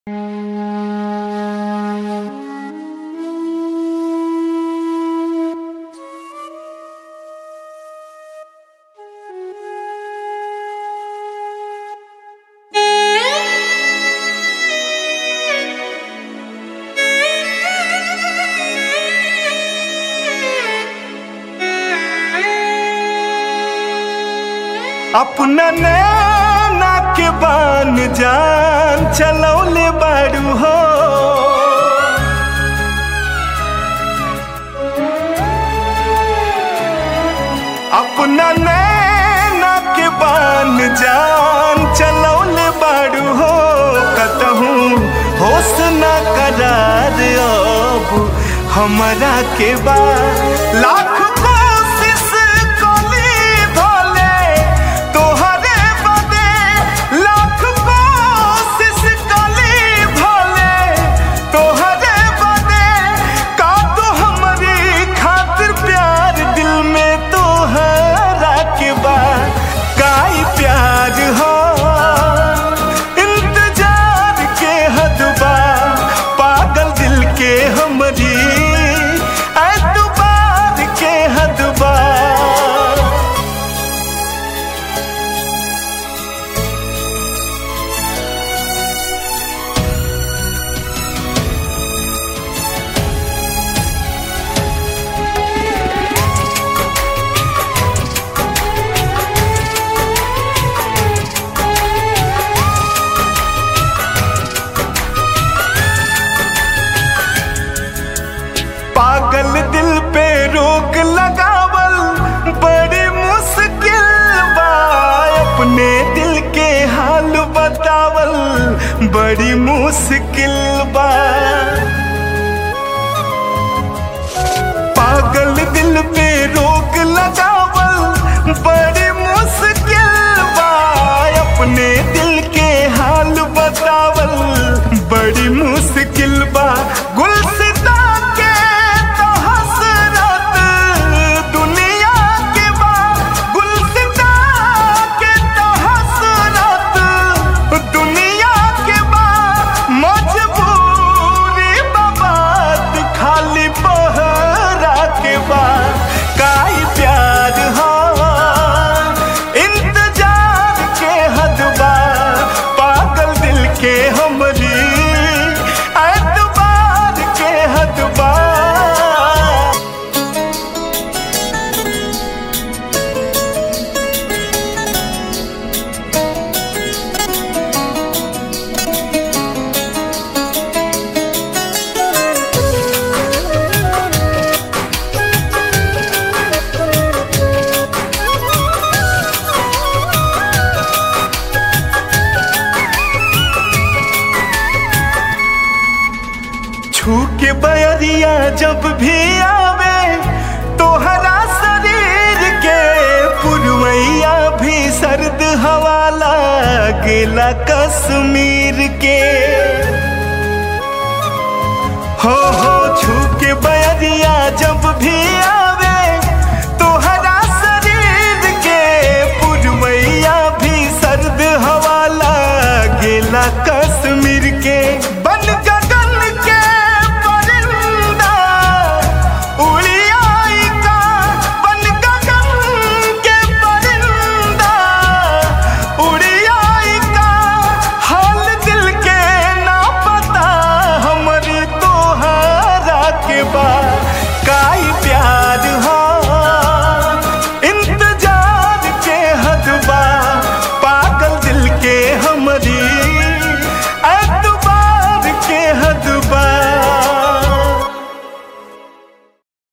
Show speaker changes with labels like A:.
A: अपना नैना के बान जान चलौले बाड़ू हो अपना नैना के बान जान चलौले बाड़ू हो कतहूँ होश न करार अब हमरा के बा लाख कोशिश कली भले तोहरे बदे लाख कोशिश कली भले तोहरे बदे का तो हमारी खातिर प्यार दिल में तोहरा के बा काई प्यार हो इंतजार के हद बा पागल दिल के हमरी एतबार के हद बा पागल दिल पे रोक लगावल बड़ी मुश्किल बा अपने दिल के हाल बतावल बड़ी मुश्किल बा पागल दिल पे रोक लगावल बड़ी मुश्किल बा अपने दिल के हाल बतावल बड़ी मुश्किल बा गुलसिता के तो हसरत दुनिया के बा गुलसिता के तो हसरत दुनिया के बा मजबूरी बात खाली बहरा के बा काई प्यार हो इंतजार के हद बा पागल दिल के हमरी एतबार के हद बा छू के बयरिया जब भी आवे तोहरा शरीर के पुरवैया भी सर्द हवा लागेला कश्मीर के हो हो छू के बयरिया जब भी